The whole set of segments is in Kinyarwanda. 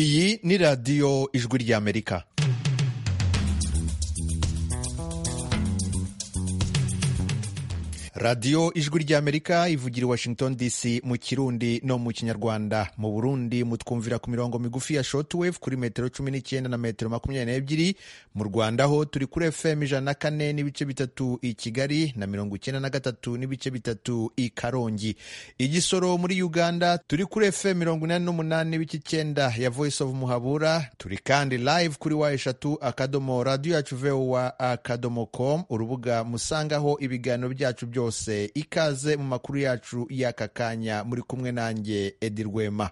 iyi ni radiyo ijwi ry'amerika radiyo ijwi ry'amerika ivugira i washington dc mu kirundi no mu kinyarwanda mu burundi mutwumvira ku mirongo migufi ya shortwave kuri metero cumi n'icyenda na metero makumyabiri n'ebyiri mu rwanda ho turi kuri fm ijana na kane n'ibice bitatu i kigali na mirongo icyenda na gatatu n'ibice bitatu i karongi i gisoro muri uganda turi kuri fm mirongo inani n'umunani n'ibice icyenda ya voice of muhabura turi kandi live kuri wa eshatu akadomo radiyo yacu vowa akadomo com urubuga musangaho ibiganiro byacu byose byose ikaze mu makuru yacu y'aka kanya muri kumwe nanjye edi rwema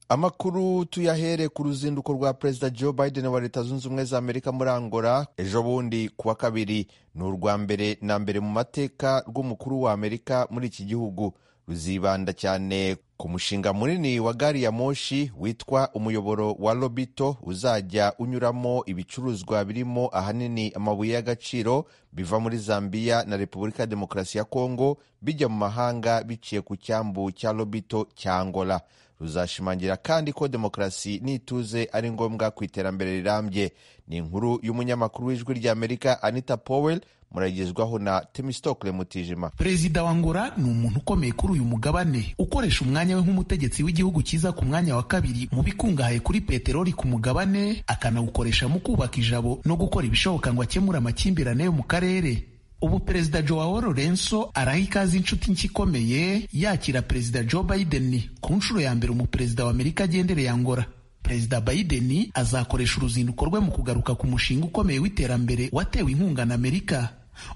amakuru tuyahere ku ruzinduko rwa perezida joe biden wa leta zunze ubumwe za amerika muri angola ejo bundi ku wa kabiri ni urwa mbere na mbere mu mateka rw'umukuru wa amerika muri iki gihugu ruzibanda cyane ku mushinga munini wa gari ya moshi witwa umuyoboro wa lobito uzajya unyuramo ibicuruzwa birimo ahanini amabuye y'agaciro biva muri zambiya na repubulika ya demokarasi ya kongo bijya mu mahanga biciye ku cyambu cya lobito cya angola ruzashimangira kandi ko demokarasi n'ituze ari ngombwa ku iterambere rirambye ni inkuru y'umunyamakuru w'ijwi ry'amerika anita powell muragezwaho na temistokle mutijima perezida wa ngora ni umuntu ukomeye kuri uyu mugabane ukoresha umwanya we nk'umutegetsi w'igihugu cyiza ku mwanya wa kabiri mu bikungahaye kuri peteroli ku mugabane akanawukoresha mu kubaka ijabo no gukora ibishoboka ngo akemure amakimbirane yo mu karere ubu perezida joao lorenso araha ikaze inshuti nshya ikomeye yakira perezida joe biden ku nshuro ya mbere umuperezida wa amerika agendereye angora perezida biden azakoresha uruzinduko rwe mu kugaruka ku mushinga ukomeye w'iterambere watewe inkunga na amerika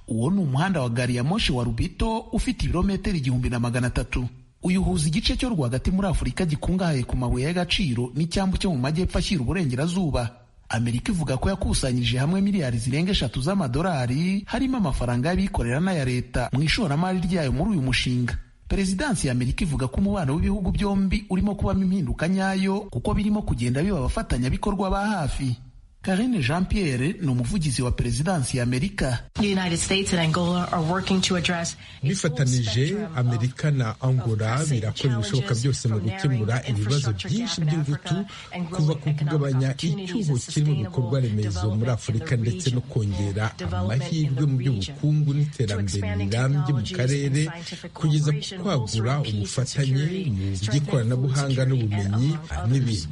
uwo ni umuhanda wa gari ya moshi wa rubito ufite ibirometero igihumbi na magana atatu uyu uhuza igice cyo rwagati muri afurika gikungahaye ku mabuye y'agaciro n'icyambu cyo mu majyepfo ashyira uburengerazuba amerika ivuga ko yakusanyije hamwe miliyari zirenga eshatu z'amadolari harimo amafaranga y'abikorera n'aya leta mu ishoramari ryayo muri uyu mushinga perezidansi ya amerika ivuga ko umubano w'ibihugu byombi urimo kubamo impinduka nyayo kuko birimo kugenda biba abafatanyabikorwa ba hafi karine jean pierre ni umuvugizi wa perezidansi ya amerika bifatanije amerika na angola birakora ibishoboka byose mu gukemura ibibazo byinshi by'ingutu kuva ku kugabanya icyuho kiri mu bikorwa remezo muri afurika ndetse no kongera amahirwe mu by'ubukungu n'iterambere rirambye mu karere kugeza ku kwagura ubufatanye mu by'ikoranabuhanga n'ubumenyi n'ibindi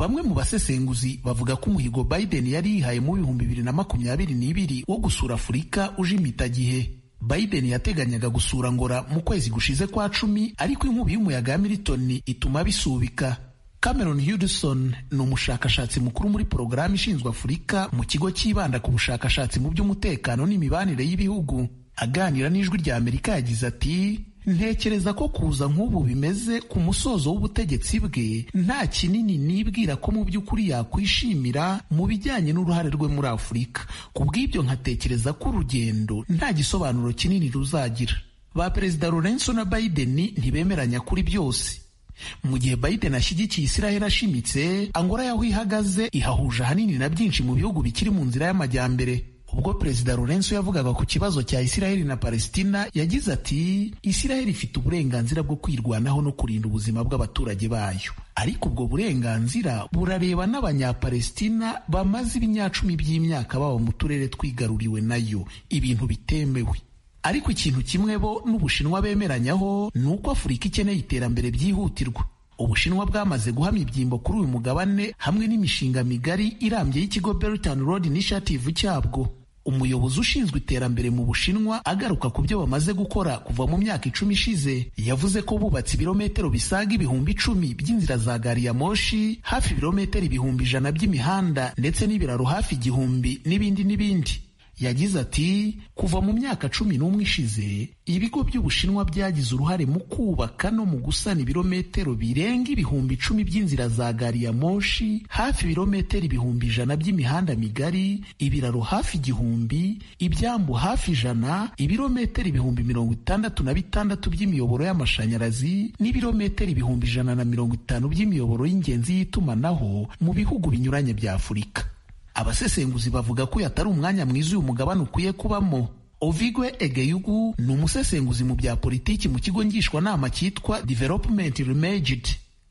bamwe mu basesenguzi bavuga ko umuhigo biden yari yihaye mu bihumbi bibiri na makumyabiri n'ibiri wo gusura afurika uje impitagihe biden yateganyaga gusura ngora mu kwezi gushize kwa cumi ariko inkubi y'umuyaga ya militoni ituma bisubika cameron hudson ni umushakashatsi mukuru muri porogaramu ishinzwe afurika mu kigo cyibanda ku bushakashatsi mu by'umutekano n'imibanire y'ibihugu aganira n'ijwi rya amerika yagize ati ntekereza ko kuza nk'ubu bimeze ku musozo w'ubutegetsi bwe nta kinini nibwira ko mu by'ukuri yakwishimira mu bijyanye n'uruhare rwe muri afurika ku bw'ibyo nkatekereza ko urugendo nta gisobanuro kinini ruzagira ba perezida lorenzo na biden ntibemeranya kuri byose mu gihe biden ashyigikiye israheli ashimitse angora yaho ihagaze ihahuje ahanini na byinshi mu bihugu bikiri mu nzira y'amajyambere ubwo perezida lorenzo yavugaga ku kibazo cya isiraheli na palesitina yagize ati isiraheli ifite uburenganzira bwo kwirwanaho no kurinda ubuzima bw'abaturage bayo ariko ubwo burenganzira burareba n'abanyapalesitina bamaze ibinyacumi by'imyaka baba mu turere twigaruriwe nayo ibintu bitemewe ariko ikintu kimwe bo n'ubushinwa bemeranyaho ni uko afurika ikeneye iterambere byihutirwa ubushinwa bwamaze guhamya ibyimbo kuri uyu mugabane hamwe n'imishinga migari irambye y'ikigo Belt and Road Initiative cyabwo umuyobozi ushinzwe iterambere mu bushinwa agaruka ku byo bamaze gukora kuva mu myaka icumi ishize yavuze ko bubatse ibirometero bisaga ibihumbi icumi by'inzira za gari ya moshi hafi ibirometero ibihumbi ijana by'imihanda ndetse n'ibiraro hafi igihumbi n'ibindi n'ibindi yagize ati kuva mu myaka cumi n'umwe ishize ibigo by'ubushinwa byagize uruhare mu kubaka no mu gusana ibirometero birenga ibihumbi icumi by'inzira za gari ya moshi hafi ibirometero ibihumbi ijana by'imihanda migari ibiraro hafi igihumbi ibyambu hafi ijana ibirometero ibihumbi mirongo itandatu na bitandatu by'imiyoboro y'amashanyarazi n'ibirometero ibihumbi ijana na mirongo itanu by'imiyoboro y'ingenzi y'itumanaho mu bihugu binyuranye bya afurika abasesenguzi bavuga ko yatari umwanya mwiza uyu mugabane ukwiye kubamo ovigwe egeyugu ni umusesenguzi mu bya politiki mu kigo ngishwanama cyitwa development remaged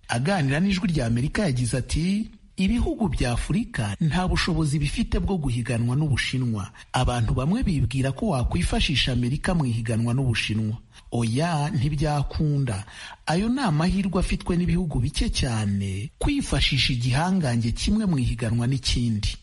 aganira n'ijwi rya amerika yagize ati ibihugu bya afurika nta bushobozi bifite bwo guhiganwa n'ubushinwa abantu bamwe bibwira ko wakwifashisha amerika mu ihiganwa n'ubushinwa oya ntibyakunda ayo ni amahirwe afitwe n'ibihugu bike cyane kwifashisha igihangange kimwe mu ihiganwa n'ikindi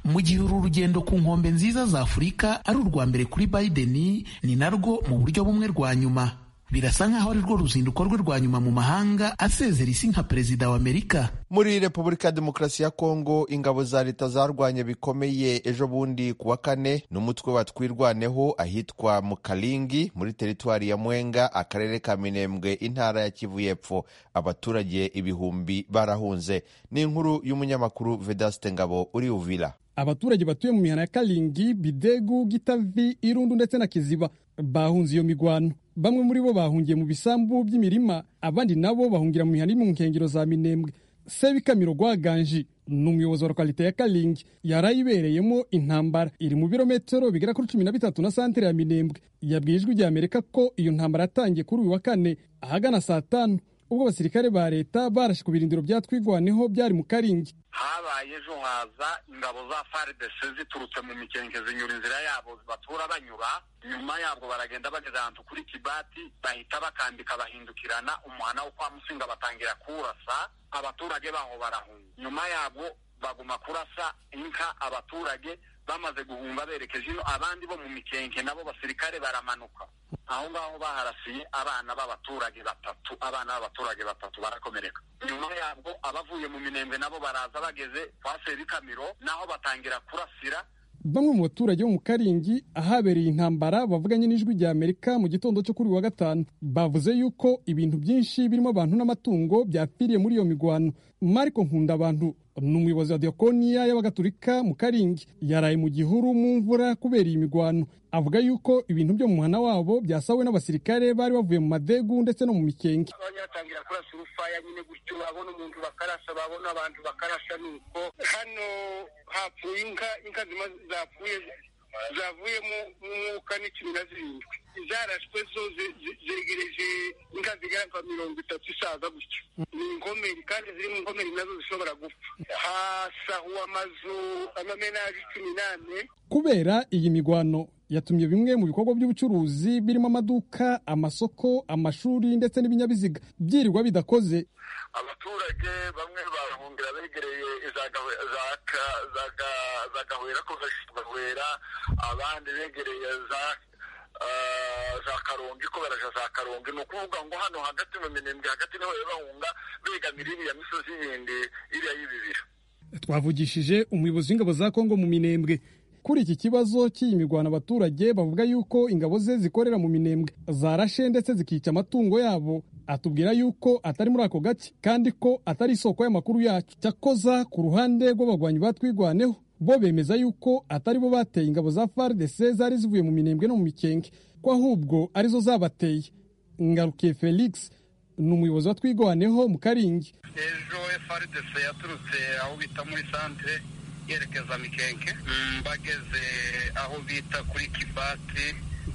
mu gihe uru rugendo ku nkombe nziza za afurika ari urwa mbere kuri biden ni narwo mu buryo bumwe rwa nyuma birasa nk'aho ari rwo ruzinduko rwe rwa nyuma mu mahanga asezera isi nka perezida wa amerika muri repubulika ya demokarasi ya kongo ingabo za leta zarwanye bikomeye ejo bundi ku wa kane n'umutwe wa twirwaneho ahitwa mu kalingi muri teritwari ya mwenga akarere ka minembwe intara ya kivu y'epfo abaturage ibihumbi barahunze ni inkuru y'umunyamakuru vedaste ngabo uri uvira abaturage batuye mu mihana ya kalingi bidegu gitavi irundu ndetse na kiziba bahunze iyo migwano bamwe muri bo bahungiye mu bisambu by'imirima abandi nabo bahungira mu mihanda iri mu nkengero za minembwe sebikamiro rwaganji ni umuyobozi wa lokalite ya kalingi yarayibereyemo intambara iri mu birometero bigera kuri cumi na bitatu na santere ya minembwe yabwiye ijwi rya amerika ko iyo ntambara yatangiye kuri uyu wa kane ahagana saa tanu ubwo abasirikare ba leta barashe ku birindiro bya twigwaneho byari mu karingi habaye ejo haza ingabo za frdc ziturutse mu mikenke zinyura inzira yabo batura banyura nyuma yabwo baragenda bageze ahantu kuri kibati bahita bakambika bahindukirana umuhana wo kwa musinga batangira kurasa abaturage baho barahunga nyuma yabwo baguma kurasa inka abaturage bamaze guhunga berekeje ino abandi bo mu mikenke nabo basirikare baramanuka aho ngaho baharasiye abana b'abaturage batatu abana b'abaturage batatu barakomereka nyuma yabwo abavuye mu minembwe nabo baraza bageze kwa Kamiro naho batangira kurasira bamwe mu baturage bo mu karingi ahabereye intambara bavuganye n'ijwi rya amerika mu gitondo cyo kuri wa gatanu bavuze yuko ibintu byinshi birimo abantu n'amatungo byapfiriye muri iyo migwano mariko nkunda abantu ni umuyobozi wa diakoniya y'abagatulika mu karingi yaraye mu gihuru mu mvura kubera iyi migwano avuga yuko ibintu byo mu muhana wabo byasawe n'abasirikare bari bavuye mu madegu ndetse no mu mikenge batangira kurasa urufaya nyine gutyo babona umuntu bakarasa babona abantu bakarasa nuko hano hapfuye inka inka zima zapfuye zavuye mu mwuka ni cumi na zirindwi zarashwe zo zegereje inka zigera nka mirongo itatu isaza gutyo ni inkomeri kandi ziri mu nkomeri nazo zishobora gupfa hasahuwe amazu amamenaje cumi n'ane kubera iyi migwano yatumye bimwe mu bikorwa by'ubucuruzi birimo amaduka amasoko amashuri ndetse n'ibinyabiziga byirirwa bidakoze abaturage bamwe barahungira begereye za gahwera gahwera abandi begereye za za karongi ko baraja za karongi ni ukuvuga ngo hano hagati mu minembwe hagati niho bahunga begamira iriya misozi yindi iriya y'ibibira twavugishije umuyobozi w'ingabo za kongo mu minembwe kuri iki kibazo cy'iyi mirwano abaturage bavuga yuko ingabo ze zikorera mu minembwe zarashe ndetse zikica amatungo yabo atubwira yuko atari muri ako gace kandi ko atari isoko y'amakuru yacu cyakoza ku ruhande rw'abagwanyi batwigwaneho bo bemeza yuko atari bo bateye ingabo za FARDC zari zivuye mu minembwe no mu mikenge ko ahubwo arizo zabateye ngarukiye Felix ni umuyobozi wa twigwaneho mu Karingi ejo FARDC yaturutse aho bita muri santere yerekeza mikenke bageze aho bita kuri kibati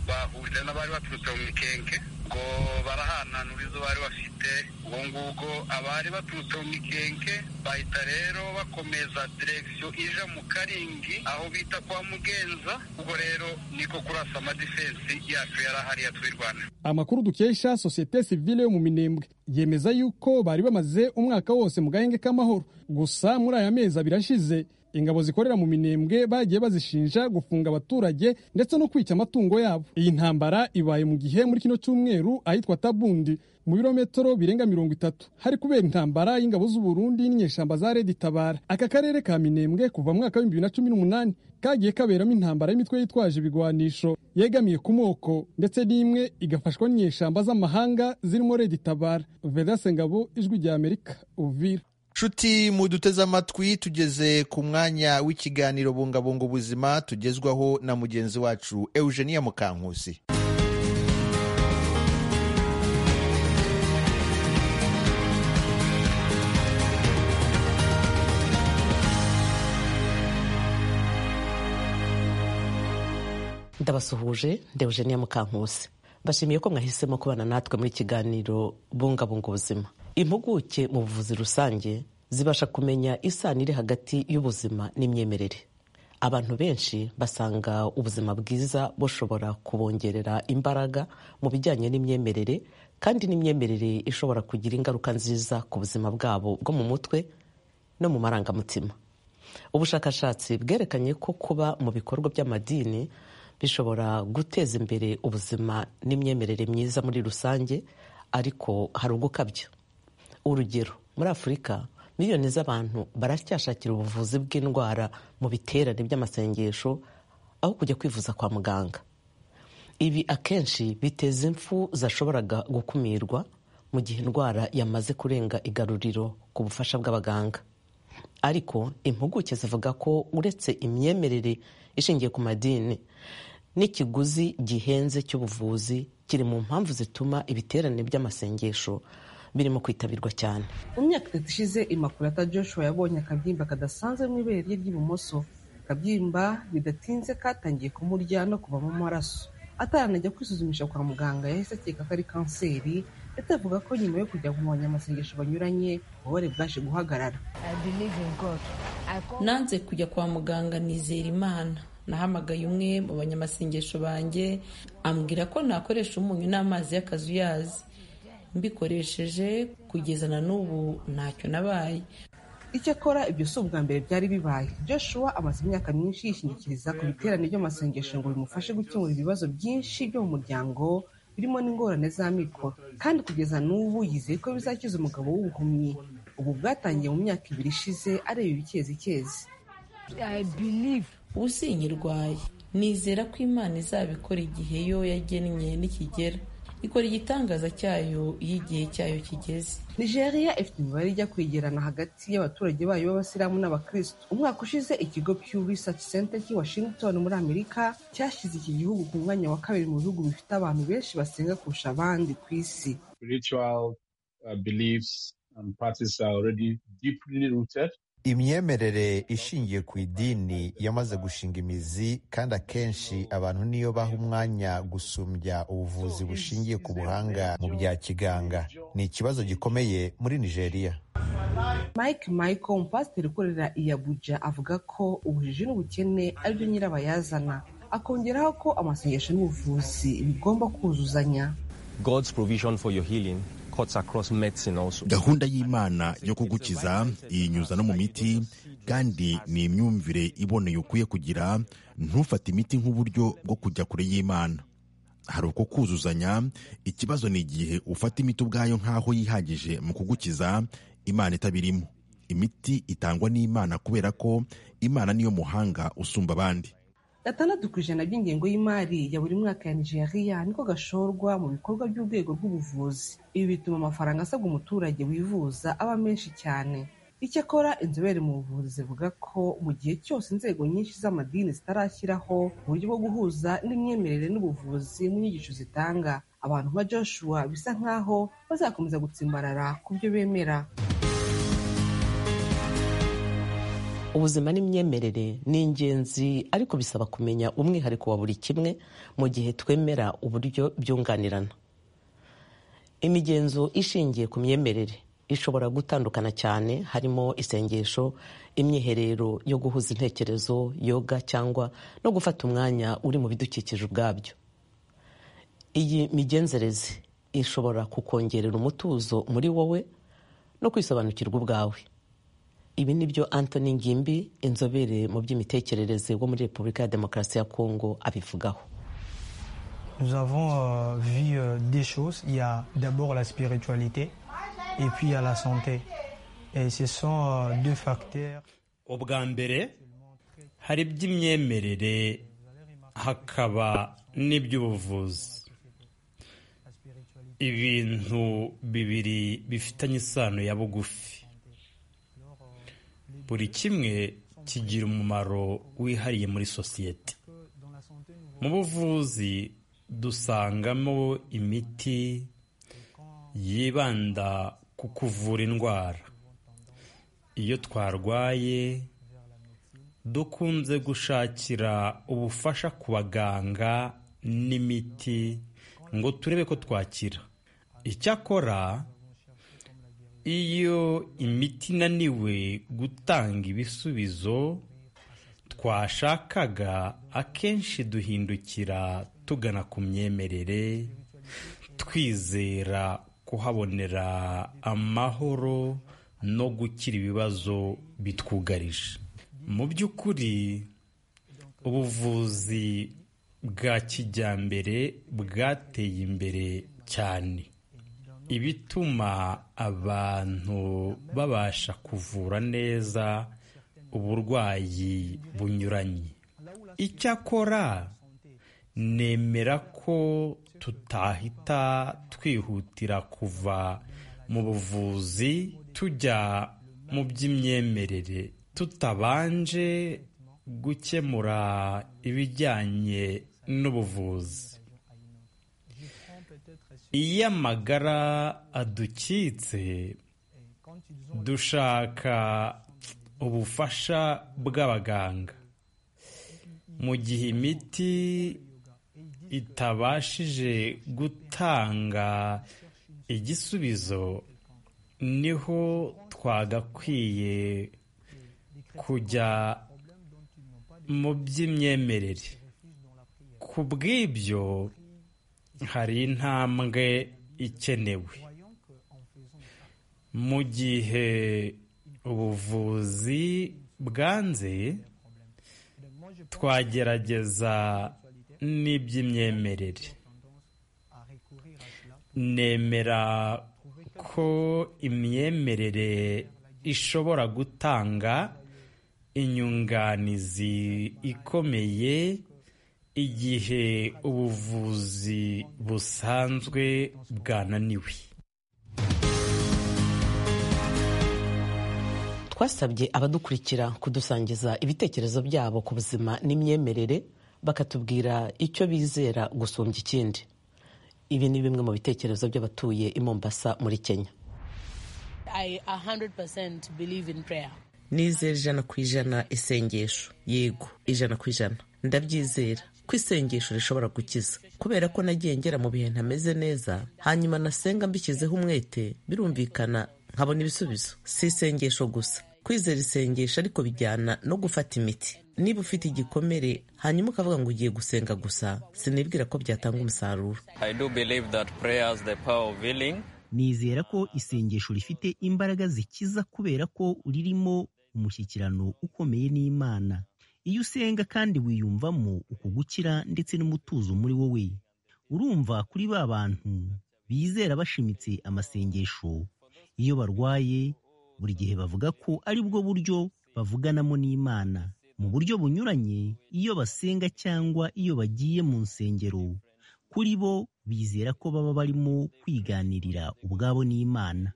bahuje n'abari baturutse mu mikenke ngo barahananura izo bari bafite ubwo ngubwo abari baturutse mu mikenke bahita rero bakomeza direkisiyo ija mu karingi aho bita kwa mugenza ubwo rero niko kurasa amadifensi yacu yari ahari ya twirwana amakuru dukesha sosiyete sivile yo mu minembwe yemeza yuko bari bamaze umwaka wose mu gahenge k'amahoro gusa muri aya mezi abiri ashize ingabo zikorera mu minembwe bagiye bazishinja gufunga abaturage ndetse no kwica amatungo yabo iyi ntambara ibaye mu gihe muri kino cyumweru ahitwa tabundi mu birometero birenga mirongo itatu hari kubera intambara y'ingabo z'uburundi n'inyeshyamba za redi tabara aka karere ka minembwe kuva mu mwaka w'ibihumbi bibiri na cumi n'umunani kagiye kaberamo intambara y'imitwe yitwaje ibigwanisho yegamiye ku moko ndetse n'imwe igafashwa n'inyeshyamba z'amahanga zirimo redi tabara vedase ngabo ijwi rya amerika uvira nshuti muduteze amatwi tugeze ku mwanya w'ikiganiro bungabunga ubuzima tugezwaho na mugenzi wacu eugenia mukankusi ndabasuhuje ndewugeniya mukankusi mbashimiye ko mwahisemo kubana natwe muri kiganiro bungabunga ubuzima impuguke mu buvuzi rusange zibasha kumenya isano iri hagati y'ubuzima n'imyemerere abantu benshi basanga ubuzima bwiza bushobora kubongerera imbaraga mu bijyanye n'imyemerere kandi n'imyemerere ishobora kugira ingaruka nziza ku buzima bwabo bwo mu mutwe no mu marangamutima ubushakashatsi bwerekanye ko kuba mu bikorwa by'amadini bishobora guteza imbere ubuzima n'imyemerere myiza muri rusange ariko hari ugukabya urugero muri afurika miliyoni z'abantu baracyashakira ubuvuzi bw'indwara mu biterane by'amasengesho aho kujya kwivuza kwa muganga ibi akenshi biteza impfu zashoboraga gukumirwa mu gihe indwara yamaze kurenga igaruriro ku bufasha bw'abaganga ariko impuguke zivuga ko uretse imyemerere ishingiye ku madini n'ikiguzi gihenze cy'ubuvuzi kiri mu mpamvu zituma ibiterane by'amasengesho birimo kwitabirwa cyane mu myaka itatu ishize imakurata joshua yabonye akabyimba kadasanzwe mu ibere rye ry'ibumoso akabyimba bidatinze katangiye kumurya no kuva mu maraso ataranajya kwisuzumisha kwa muganga yahise akeka ko ari kanseri ndetse avuga ko nyuma yo kujya mu banyamasengesho banyuranye ububabare bwaje guhagarara nanze kujya kwa muganga nizera imana nahamagaye umwe mu banyamasengesho banjye ambwira ko nakoresha umunyu n'amazi y'akazuyazi mbikoresheje kugeza na n'ubu ntacyo nabaye icyakora ibyo si ubwa mbere byari bibaye joshua amaze imyaka myinshi yishingikiriza ku biterane by'amasengesho ngo bimufashe gukemura ibibazo byinshi byo mu muryango birimo n'ingorane z'amikoro kandi kugeza n'ubu yizeye ko bizakiza umugabo w'ubuhumyi ubu bwatangiye mu myaka ibiri ishize areba ibikezikezi ubu sinyirwaye nizera ko imana izabikora igihe yo yagennye nikigera ikora igitangaza cyayo iyo igihe cyayo kigeze nigeria ifite imibare ijya kwegerana hagati y'abaturage bayo b'abasilamu n'abakirisitu umwaka ushize ikigo pew research center cy'i washington muri amerika cyashyize iki gihugu ku mwanya wa kabiri mu bihugu bifite abantu benshi basenga kurusha abandi ku isi imyemerere ishingiye ku idini yamaze gushinga imizi kandi akenshi abantu niyo baha umwanya gusumbya ubuvuzi bushingiye ku buhanga mu bya kiganga ni ikibazo gikomeye muri nigeria mike michael umupasiteri ukorera i abuja avuga ko ubujiji n'ubukene ari byo nyirabayazana akongeraho ko amasengesho n'ubuvuzi bigomba kuzuzanya god's provision for your healing gahunda y'imana yo kugukiza iyinyuza no mu miti kandi ni imyumvire iboneye ukwiye kugira ntufate imiti nk'uburyo bwo kujya kure y'imana hari uko kuzuzanya ikibazo ni igihe ufata imiti ubwayo nk'aho yihagije mu kugukiza imana itabirimo imiti itangwa n'imana kubera ko imana niyo muhanga usumba abandi gatandatu ku ijana by'ingengo y'imari ya buri mwaka ya nigeria niko gashorwa mu bikorwa by'urwego rw'ubuvuzi ibi bituma amafaranga asabwa umuturage wivuza aba menshi cyane icyakora inzobere mu buvuzi zivuga ko mu gihe cyose inzego nyinshi z'amadini zitarashyiraho uburyo bwo guhuza n'imyemerere n'ubuvuzi mu nyigisho zitanga abantu nka joshua bisa nk'aho bazakomeza gutsimbarara ku byo bemera ubuzima n'imyemerere ni ingenzi ariko bisaba kumenya umwihariko wa buri kimwe mu gihe twemera uburyo byunganirana imigenzo ishingiye ku myemerere ishobora gutandukana cyane harimo isengesho imyiherero yo guhuza intekerezo yoga cyangwa no gufata umwanya uri mu bidukikije ubwabyo iyi migenzereze ishobora kukongerera umutuzo muri wowe no kwisobanukirwa ubwawe ibi ni byo anthony ngimbi inzobere mu by'imitekerereze wo muri repubulika ya demokarasi ya kongo abivugaho ubwa mbere hari iby'imyemerere hakaba n'iby'ubuvuzi ibintu bibiri bifitanye isano ya bugufi buri kimwe kigira umumaro wihariye muri sosiyete mu buvuzi dusangamo imiti yibanda ku kuvura indwara iyo twarwaye dukunze gushakira ubufasha ku baganga n'imiti ngo turebe ko twakira icyakora iyo imiti inaniwe gutanga ibisubizo twashakaga akenshi duhindukira tugana ku myemerere twizera kuhabonera amahoro no gukira ibibazo bitwugarije mu by'ukuri ubuvuzi bwa kijyambere bwateye imbere cyane ibituma abantu babasha kuvura neza uburwayi bunyuranye icyakora nemera ko tutahita twihutira kuva mu buvuzi tujya mu by'imyemerere tutabanje gukemura ibijyanye n'ubuvuzi iyo amagara adukitse dushaka ubufasha bw'abaganga mu gihe imiti itabashije gutanga igisubizo niho twagakwiye kujya mu by'imyemerere ku bw'ibyo hari intambwe ikenewe mu gihe ubuvuzi bwanze twagerageza n'iby'imyemerere nemera ko imyemerere ishobora gutanga inyunganizi ikomeye igihe ubuvuzi busanzwe bwananiwe twasabye abadukurikira kudusangiza ibitekerezo byabo ku buzima n'imyemerere bakatubwira icyo bizera gusumbya ikindi ibi ni bimwe mu bitekerezo by'abatuye i mombasa muri kenya nizera ijana ku ijana isengesho yego ijana ku ijana ndabyizera ko isengesho rishobora gukiza kubera ko nagiye ngera mu bihe ntameze neza hanyuma nasenga mbishyizeho umwete birumvikana nkabona ibisubizo si isengesho gusa kwizera isengesho ariko bijyana no gufata imiti niba ufite igikomere hanyuma ukavuga ngo ugiye gusenga gusa sinibwira ko byatanga umusaruro nizera ko isengesho rifite imbaraga zikiza kubera ko uririmo umushyikirano ukomeye n'imana iyo usenga kandi wiyumvamo ukugukira ndetse n'umutuzo muri wowe urumva kuri ba bantu bizera bashimitse amasengesho iyo barwaye buri gihe bavuga ko ari bwo buryo bavuganamo n'imana mu buryo bunyuranye iyo basenga cyangwa iyo bagiye mu nsengero kuri bo bizera ko baba barimo kwiganirira ubwabo n'imana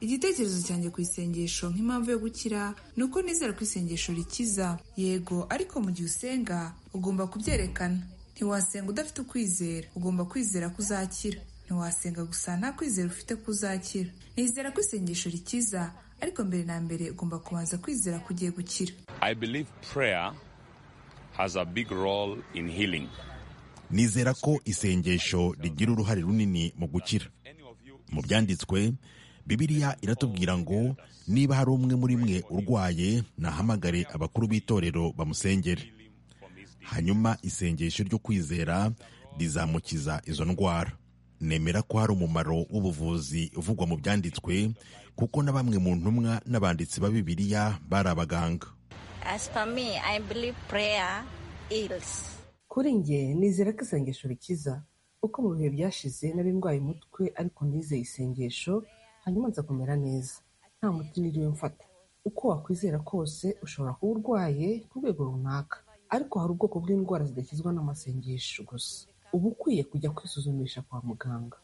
igitekerezo cyanjye ku isengesho nk'impamvu yo gukira ni uko nizera ko isengesho rikiza yego ariko mu gihe usenga ugomba kubyerekana ntiwasenga udafite ukwizera ugomba kwizera ko uzakira ntiwasenga gusa nta kwizera ufite ko uzakira nizera ko isengesho rikiza ariko mbere na mbere ugomba kubanza kwizera ko ugiye gukira nizera ko isengesho rigira uruhare runini mu gukira mu byanditswe bibiriya iratubwira ngo niba hari umwe muri mwe urwaye nahamagare abakuru b'itorero bamusengere hanyuma isengesho ryo kwizera rizamukiza izo ndwara nemera ko hari umumaro w'ubuvuzi uvugwa mu byanditswe kuko na bamwe mu ntumwa n'abanditsi ba bibiliya bari abaganga kuri nge nizera ko isengesho rikiza uko mu bihe byashize narindwaye umutwe ariko nizeye isengesho hanyuma nza kumera neza nta muti niriwe mfata uko wakwizera kose ushobora kuba urwaye ku rwego runaka ariko hari ubwoko bw'indwara zidakizwa n'amasengesho gusa uba ukwiye kujya kwisuzumisha kwa muganga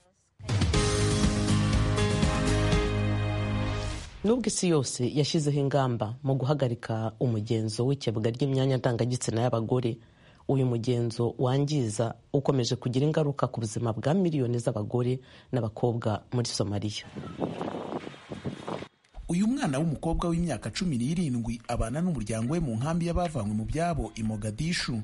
nubwo isi yose yashyizeho ingamba mu guhagarika umugenzo w'ikebwa ry'imyanya ndangagitsina y'abagore uyu mugenzo wangiza ukomeje kugira ingaruka ku buzima bwa miliyoni z'abagore n'abakobwa muri somaliya uyu mwana w'umukobwa w'imyaka cumi n'irindwi abana n'umuryango we mu nkambi y'abavanywe mu byabo i mogadishu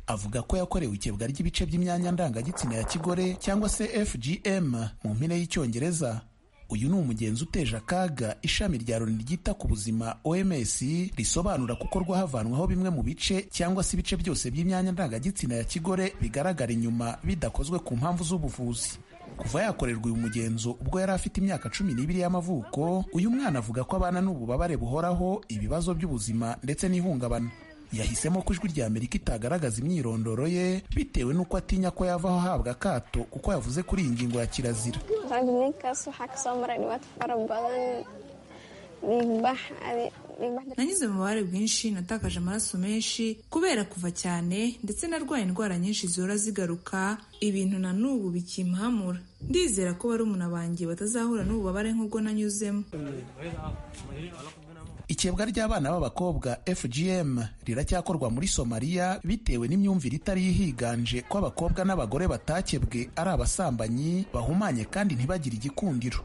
avuga ko yakorewe ikebwa ry'ibice by'imyanya ndangagitsina ya kigore cyangwa se fgm mu mpine y'icyongereza uyu ni umugenzi uteje akaga ishami rya loni ryita ku buzima oms risobanura gukorwa havanwaho bimwe mu bice cyangwa se ibice byose by'imyanya ndangagitsina ya kigore bigaragara inyuma bidakozwe ku mpamvu z'ubuvuzi kuva yakorerwa uyu mugenzo ubwo yari afite imyaka cumi n'ibiri y'amavuko uyu mwana avuga ko abana n'ububabare buhoraho ibibazo by'ubuzima ndetse n'ihungabana yahisemo ko ijwi rya amerika itagaragaza imyirondoro ye bitewe n'uko atinya ko yavaho ahabwa akato kuko yavuze kuri iyi ngingo ya kirazira nanyuze mu bubabare bwinshi natakaje amaraso menshi kubera kuva cyane ndetse narwaye indwara nyinshi zihora zigaruka ibintu na n'ubu bikimpamura ndizera ko barumuna banjye batazahura n'ububabare nk'ubwo nanyuzemo ikebwa ry'abana b'abakobwa fgm riracyakorwa muri somaliya bitewe n'imyumvire itari yihiganje ko abakobwa n'abagore batakebwe ari abasambanyi bahumanye kandi ntibagire igikundiro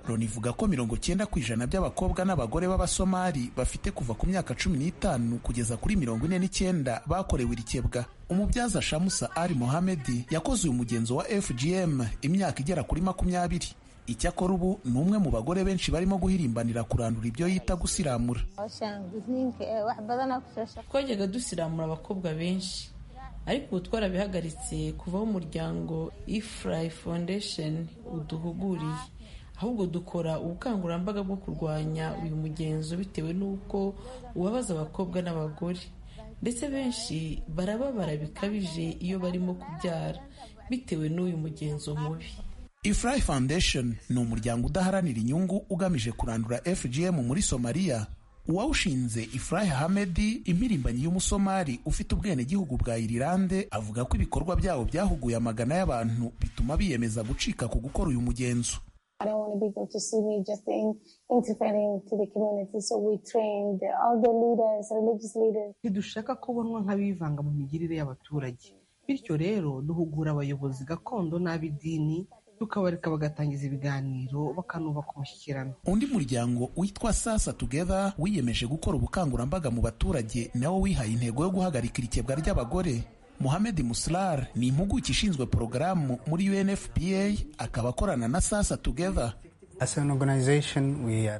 loni ivuga ko mirongo cyenda ku ijana by'abakobwa n'abagore b'abasomali bafite kuva ku myaka cumi n'itanu kugeza kuri mirongo ine n'icyenda bakorewe iri kebwa umubyaza shamusa ali mohamedi yakoze uyu mugenzo wa fgm imyaka igera kuri makumyabiri icyakora ubu ni umwe mu bagore benshi barimo guhirimbanira kurandura ibyo yita gusiramura twajyaga dusiramura abakobwa benshi ariko ubu twarabihagaritse kuvaho umuryango ifurayi foundation uduhuguriye ahubwo dukora ubukangurambaga bwo kurwanya uyu mugenzo bitewe n'uko ubabaza abakobwa n'abagore ndetse benshi barababara bikabije iyo barimo kubyara bitewe n'uyu mugenzo mubi ifurayi foundation ni umuryango udaharanira inyungu ugamije kurandura fgm muri somaliya uwawushinze ifurayi hamedi impirimbanyi y'umusomali ufite ubwenegihugu bwa irilande avuga ko ibikorwa byabo byahuguye amagana y'abantu bituma biyemeza gucika ku gukora uyu mugenzo ntidushaka kubonwa nk'abivanga mu migirire y'abaturage bityo rero duhugura abayobozi gakondo n'ab'idini tukabareka bagatangiza ibiganiro bakanubaka umushyikirano undi muryango witwa sasa together wiyemeje gukora ubukangurambaga mu baturage nawo wihaye intego yo guhagarika irikebwa ry'abagore Mohamed Muslar ni impuguke ishinzwe porogaramu muri UNFPA akaba akorana na sasa together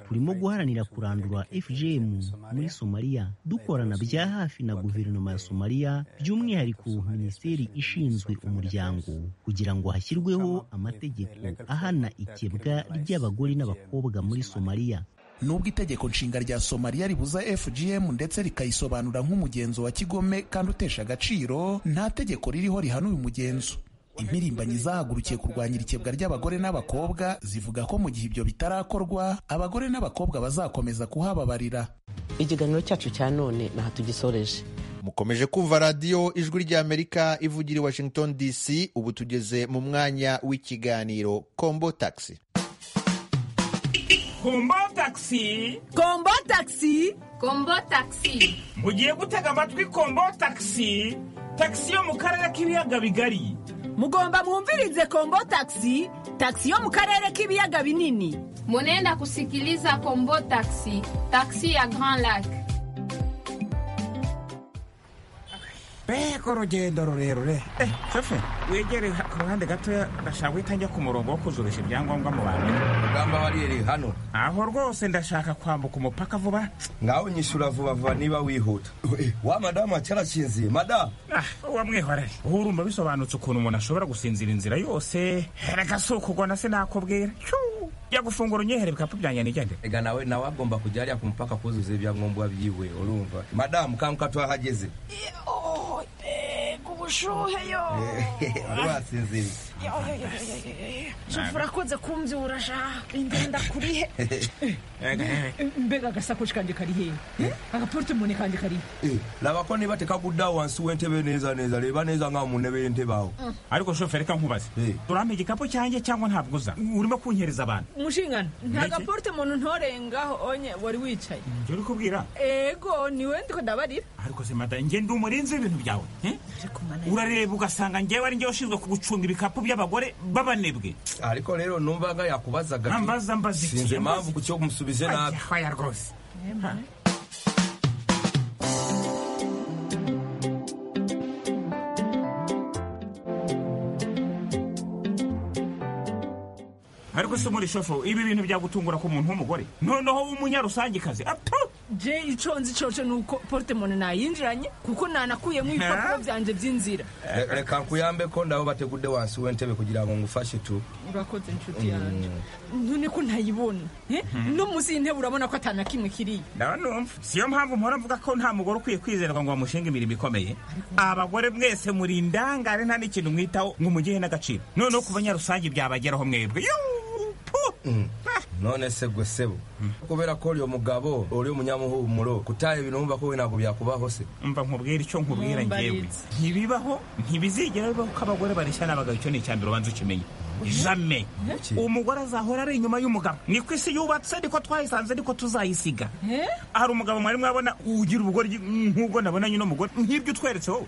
turimo guharanira kurandura fgm muri somaliya dukorana bya hafi na guverinoma ya somaliya by'umwihariko minisiteri ishinzwe umuryango kugira ngo hashyirweho amategeko ahana ikebwa ry'abagore n'abakobwa muri somaliya nubwo itegeko nshinga rya somaliya ribuza fgm ndetse rikayisobanura nk'umugenzo wa kigome kandi utesha agaciro nta tegeko ririho rihana uyu mugenzo impirimbanyi zahagurukiye kurwanya irikebwa ry'abagore n'abakobwa zivuga ko mu gihe ibyo bitarakorwa abagore n'abakobwa bazakomeza kuhababarira ikiganiro cyacu cya none ntaho tugisoreje mukomeje kumva radiyo ijwi ry'amerika ivugira i washington dc ubu tugeze mu mwanya w'ikiganiro kombo taxi kombo taxi kombo taxi kombo taxi mugiye gutega amatwi kombo taxi taxi yo mu karere k'ibiyaga bigari mugomba mwumvirize kombo taxi taxi yo mu karere k'ibiyaga binini munenda kusikiliza kombo taxi taxi ya grand lac mbega urugendo rurerure sefe wegere ku ruhande gatoya ndashaka guhita njya ku murongo wo kuzurisha ibyangombwa mu bantu rugamba bariyeri hano aho rwose ndashaka kwambuka umupaka vuba nawe nyishyura vuba vuba niba wihuta wa madamu cyarakinziye madamu wamwihorere urumva bisobanutse ukuntu umuntu ashobora gusinzira inzira yose reka si ukugona sinakubwira ya gufungura unyehere bikapu byanjye nigende ega nawe nawe agomba kujya hariya ku mupaka kuzuza ibyangombwa byiwe urumva madamu kanguka tuhahageze ubushuhe yo wasinziriye shufura urakunze kumbyura shaka ingenda kurihe mbega agasakoshi kanjye kari hehe agaportemone kanjye kari raba ko niba tekagudda wansi w'entebe neza neza reba neza nka mu ntebe y'entebe aho ariko shoferi reka nkubaze urampa igikapu cyanjye cyangwa ntabwo uza urimo kunyereza abantu mushingana nta gaportemone ntorengaho onye wari wicaye njye uri kubwira ego ni we ndiko ndabarira ariko se mada njye ndi umurinzi w'ibintu byawe urareba ugasanga ngewe ari ngewe ushinzwe kugucunga ibikapu by'abagore b'abanebwe ariko rero numva nga yakubazaga Ambaza mbaza iki? sinzi impamvu ku cyo musubize nabi haya rwose ariko se muri shofo ibi bintu byagutungura ku muntu w'umugore noneho w'umunyarusangikazi atu je ico nzi cose ni uko portemone nayinjiranye kuko nanakuyemo ibipapuro byanje by'inzira Re- reka nkuyambe ko ndabo bategudde wansi w'entebe kugira ngo ngufashe tu urakoze inshuti yanjye none ko ntayibona eh? no munsi y'intebe urabona ko atana kimwe kiriya ndaba numva siyo mpamvu mpora mvuga ko nta mugore ukwiye kwizerwa ngo bamushinge imirimo ikomeye abagore mwese muri indangare nta n'ikintu mwitaho ngo mugihe n'agaciro noneho ku banyarusange byabageraho mwebwe Yuu, pu. none se gwe sebo kubera ko uriyo mugabo uri umunyamuhumuro kutaha ibintu wumva ko we ntabwo byakubaho se mba nkubwira icyo nkubwira ngewe Mwumbaritse. ntibibaho ntibizigera bibaho ko abagore bareshya n'abagabo icyo ni icya mbere ubanza ukimenya jame Iki? umugore azahora ari inyuma y'umugabo niko isi yubatse niko twayisanze niko tuzayisiga hari umugabo mwari mwabona ugira ubugoryi nk'ubwo nabonanye uno mugore nk'ibyo utweretse wowe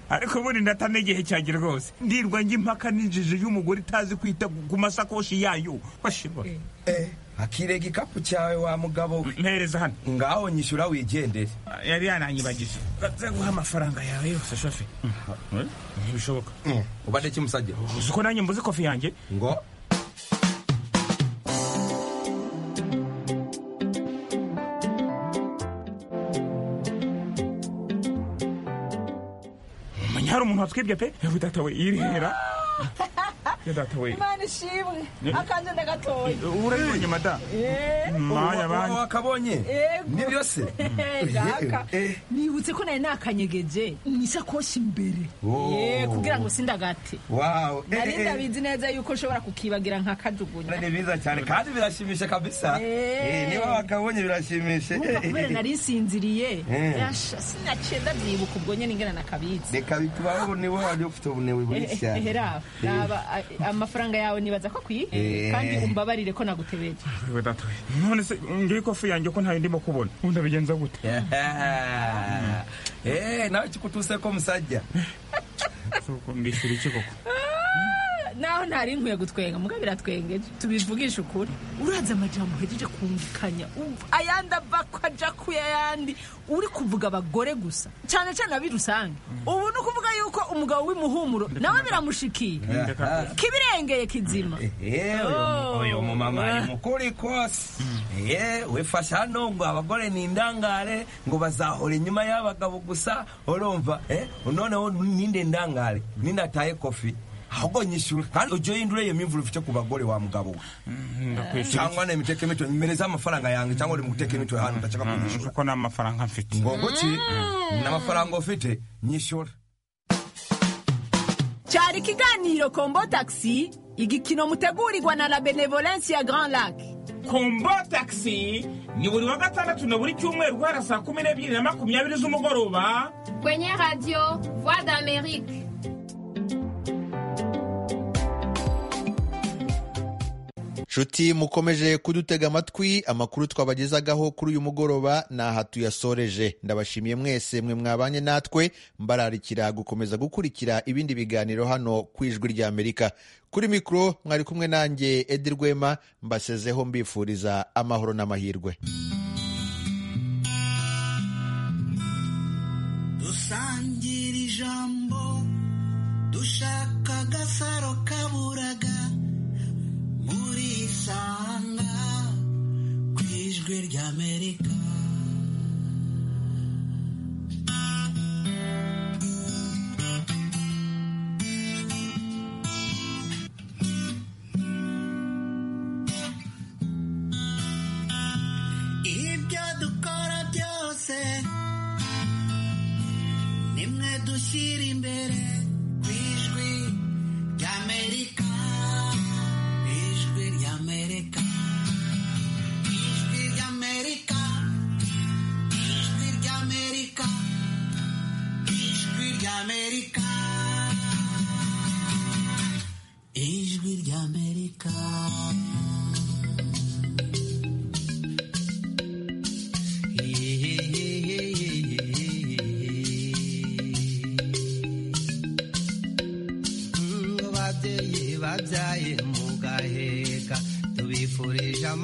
ariko ubundi ndatana igihe cyanjye rwose ndirwa njya impaka n'injiji y'umugore itazi kwita ku masakoshi yayo washirwa akire igikapu cyawe wa mugabo we mpereza hano ngaho nyishyura wigendere yari yananyibagije nza guha amafaranga yawe yose shofe ntibishoboka ubade kimusajya uzi ko nanjye mbuze kofi yanjye ngo menya hari umuntu watwibye pe yewe data we yirihera ya data we imana ishimwe Eh. akanje ndagatoye urabibonye mada Eh. maya banki wakabonye nibyo se Jaka, nibutse ko nari nakanyegeje nisakoshi imbere Oh. Eh, kugira ngo sindagate wawe nari ndabizi neza yuko nshobora kukibagira nkakajugunya ni biza cyane kandi birashimisha kabisa Eh. Eh, niba wakabonye birashimisha Urumva kubera nari nsinziriye Eh. Rasha, sinacenda byibuka ubwo nyine ingana nakabitse reka bitubaho ubuniwe wari ufite ubunewe bunini cyane ehera raba a- amafaranga yawe nibaza ko akwiye Eh. kandi umbabarire ko nagutebeje yewe data we none se ngiye ikofi yanjye ko ntayo ndimo kubona ubundi abigenza gute Ah. Eh, nawe kikutuse ko musajya mbishyura iki koko naho ntari nkwiye gutwenga muga biratwengeje tubivugishe ukuri uraza amajambo uhejeje kumvikanya uv- ayandi ava ko aja ku yayandi uri kuvuga abagore gusa cyane cyane abi rusange ubu ni ukuvuga yuko umugabo w'imuhumuro nawe biramushikiye kibirengeye kizima Oh. uyu mumama ni mukuri kose Eh, wifashe hano ngo abagore ni indangare ngo bazahora inyuma y'abagabo gusa urumva Eh, noneho ninde ndangare ninde ataye kofi ahubwo nyishyura kandi ujye uhindure iyo mimvura ufite ku bagore wa mugabo we cyangwa ni imiteke mito nyimereza amafaranga yanjye cyangwa uri mu guteka imitwe hano udashaka kunyishyura kuko nta mafaranga mfite ngo guki n'amafaranga ufite nyishyura cyari ikiganiro kombo taxi igikino mutegurirwa na la benevolence ya grand lac kombo taxi ni buri wa gatandatu na buri cyumweru guhera saa kumi n'ebyiri na makumyabiri z'umugoroba Kwenye radio Voix d'Amérique. nshuti mukomeje kudutega amatwi amakuru twabagezagaho kuri uyu mugoroba ni aha tuyasoreje ndabashimiye mwese mwe mwabanye natwe mbararikira gukomeza gukurikira ibindi biganiro hano ku ijwi rya amerika kuri mikoro mwari kumwe nanjye edi rwema mbasezeho mbifuriza amahoro n'amahirwe dusangira ijambo dushaka agasaro kaburaga muri sanga ku ijwi ry'amerika ibyo dukora byose nimwe dushyira imbere ku ijwi ry'amerika ijwi ry'amerika ijwi ry'amerika ijwi ry'amerika ijwi ry'amerika ijwi ry'amerika Yeah, yeah, yeah, yeah, yeah, yeah. babyaye